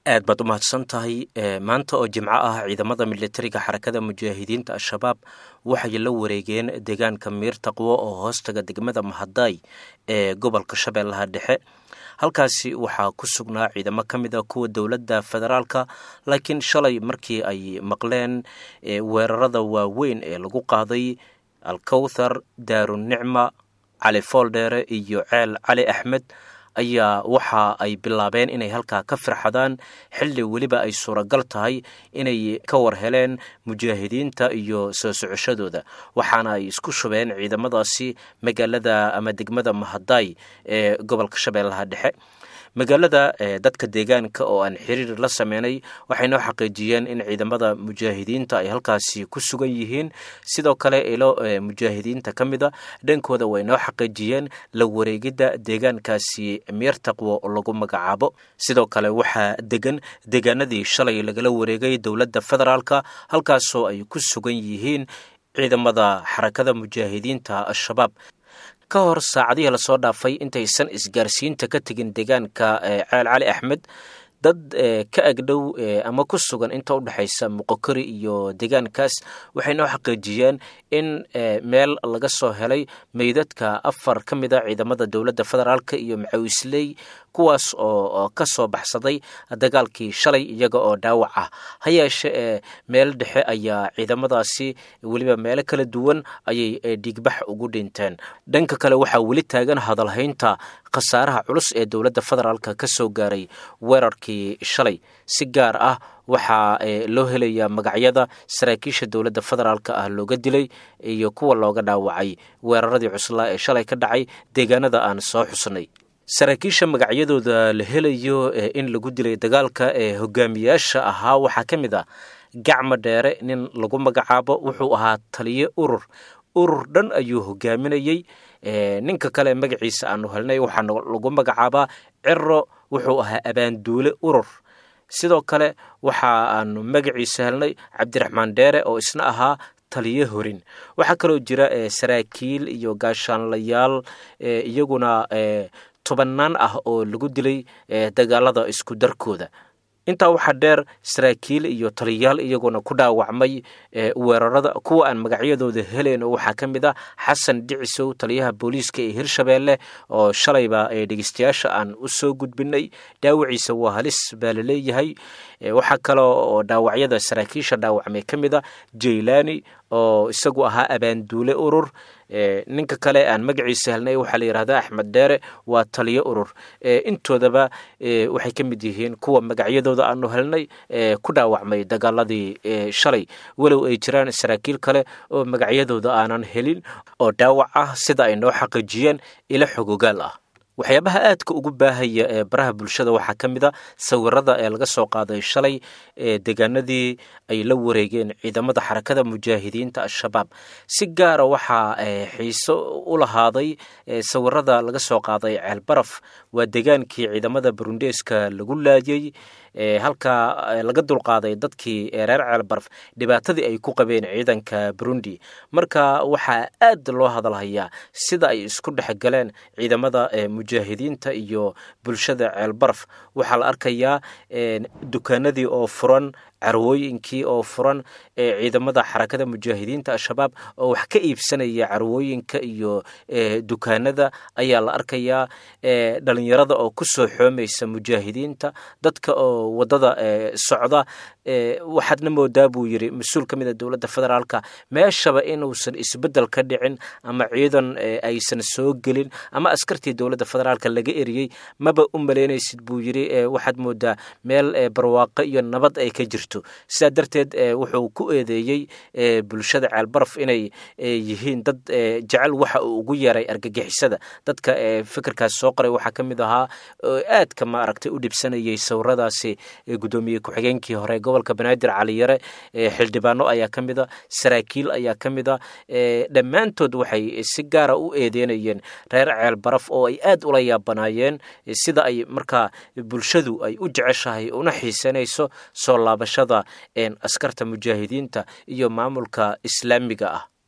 aad baad u mahadsan tahay maanta oo jimco ah ciidamada militariga xarakada mujaahidiinta al-shabaab waxay la wareegeen deegaanka miir taqwo oo hoostaga degmada mahadaay ee gobolka shabeellaha dhexe halkaasi waxaa ku sugnaa ciidamo ka mid a kuwa dowladda federaalka laakiin shalay markii ay maqleen weerarada waaweyn ee lagu qaaday alkowthar daarunicma cali fooldheere iyo ceel cali axmed ayaa waxa ay bilaabeen inay halkaa ka firxadaan xilli weliba ay suuragal tahay inay ka war heleen mujaahidiinta iyo soo socoshadooda waxaana ay isku shubeen ciidamadaasi magaalada ama degmada mahadaay ee gobolka shabeellaha dhexe magaalada dadka deegaanka oo aan xiriir la sameynay waxay noo xaqiijiyeen in ciidamada mujaahidiinta ay halkaasi ku sugan yihiin sidoo kale ilo mujaahidiinta ka mid a dhankooda way noo xaqiijiyeen la wareegidda deegaankaasi miir taqwo lagu magacaabo sidoo kale waxaa degan deegaanadii shalay lagala wareegay dowladda federaalka halkaasoo ay ku sugan yihiin ciidamada xarakada mujaahidiinta al-shabaab ka hor saacadihii lasoo dhaafay intaysan isgaarsiinta ka tegin deegaanka ceel cali axmed dad ka agdhow ama ku sugan inta u dhexaysa muqokori iyo deegaankaas waxay noo xaqiijiyeen in meel laga soo helay meydadka afar ka mid a ciidamada dowladda federaalk iyo macawisley kuwaas oo ka soo baxsaday dagaalkii shalay iyaga oo dhaawac ah ha yeeshe ee meel dhexe ayaa ciidamadaasi weliba meelo kala duwan ayay dhiigbax ugu dhinteen dhanka kale waxaa weli taagan hadalhaynta khasaaraha culus ee dowladda federaalk ka soo gaaray weerarkii shalay si gaar ah waxaa loo helayaa magacyada saraakiisha dowladda federaalk ah looga dilay iyo kuwa looga dhaawacay weeraradii cuslaa ee shalay ka dhacay deegaanada aan soo xusnay saraakiisha magacyadooda la helayo in lagu dilay dagaalka ee hogaamiyaasha ahaa waxaa ka mid ah gacma dheere nin lagu magacaabo wuxuu ahaa taliye urur urur dhan ayuu hogaaminayey ninka kale magaciisa aanu helnay waxaa lagu magacaabaa ciro wuxuu ahaa abaanduule urur sidoo kale waxa aanu magaciisa helnay cabdiraxmaan dheere oo isna ahaa taliye horin waxaa kaloo jira saraakiil iyo gaashaanlayaal iyaguna tobannaan ah oo lagu dilay dagaalada isku darkooda intaa waxaa dheer saraakiil iyo taliyayaal iyaguna ku dhaawacmay weerarada kuwa aan magacyadooda helen oo waxaa ka mid a xasan dhicisow taliyaha booliiska ee hirshabeelle oo shalayba dhegeystayaasha aan u soo gudbinay dhaawaciisa waa halis baa laleeyahay waxaa kaloo oo dhaawacyada saraakiisha dhaawacmay ka mid a jaylani oo isagu ahaa abaanduule urur ninka kale aan magaciisa helnay waxaa la yidhahdaa axmed dheere waa taliyo urur intoodaba waxay ka mid yihiin kuwa magacyadooda aanu helnay ku dhaawacmay dagaaladii shalay walow ay jiraan saraakiil kale oo magacyadooda aanan helin oo dhaawac ah sida ay noo xaqiijiyeen ilo xogogaal ah waxyaabaha aadka ugu baahaya ee baraha bulshada waxaa ka mid a sawirada ee laga soo qaaday shalay ee deegaanadii ay la wareegeen ciidamada xarakada mujaahidiinta al-shabaab si gaara waxaa xiiso u lahaaday sawirada laga soo qaaday ceelbaraf waa deegaankii ciidamada burundeeska lagu laayay halkaa laga dulqaaday dadkii reer ceelbaraf dhibaatadii ay ku qabeen ciidanka burundi marka waxaa aad loo hadalhayaa sida ay isku dhexgaleen ciidamada mujaahidiinta iyo bulshada ceelbaraf waxaa la arkayaa dukaanadii oo furan carwooyinkii oo furan ciidamada xarakada mujaahidiinta al-shabaab oo wax ka iibsanaya carwooyinka iyo dukaanada ayaa la arkayaa dhalinyarada oo kusoo xoomaysa mujaahidiinta dadka oo wadada socda waxaadna moodaa buu yiri mas-uul ka mid a dowladda federaalka meeshaba inuusan isbedel ka dhicin ama ciidan aysan soo gelin ama askartii dowladda federaalka laga eriyey maba u malaynaysid buu yiri waxaad moodaa meel barwaaqo iyo nabad ay ka jirto sidaa darteed wuxuu ku eedeeyey bulshada ceelbaraf inay yihiin dad jecel waxa uu ugu yeeray argagixisada dadka fikirkaas soo qoray waxaa ka mid ahaa aadka ma aragtay u dhibsanayay sawiradaasi guddoomiye ku-xigeenkii hore gobolka banaadir caliyare xildhibaano ayaa ka mid a saraakiil ayaa ka mid a dhammaantood waxay si gaara u eedeynayeen reer ceelbaraf oo ay aad ula yaabanaayeen sida ay markaa bulshadu ay u jeceshahay una xiisanayso soo laabashada askarta mujaahidiinta iyo maamulka islaamiga ah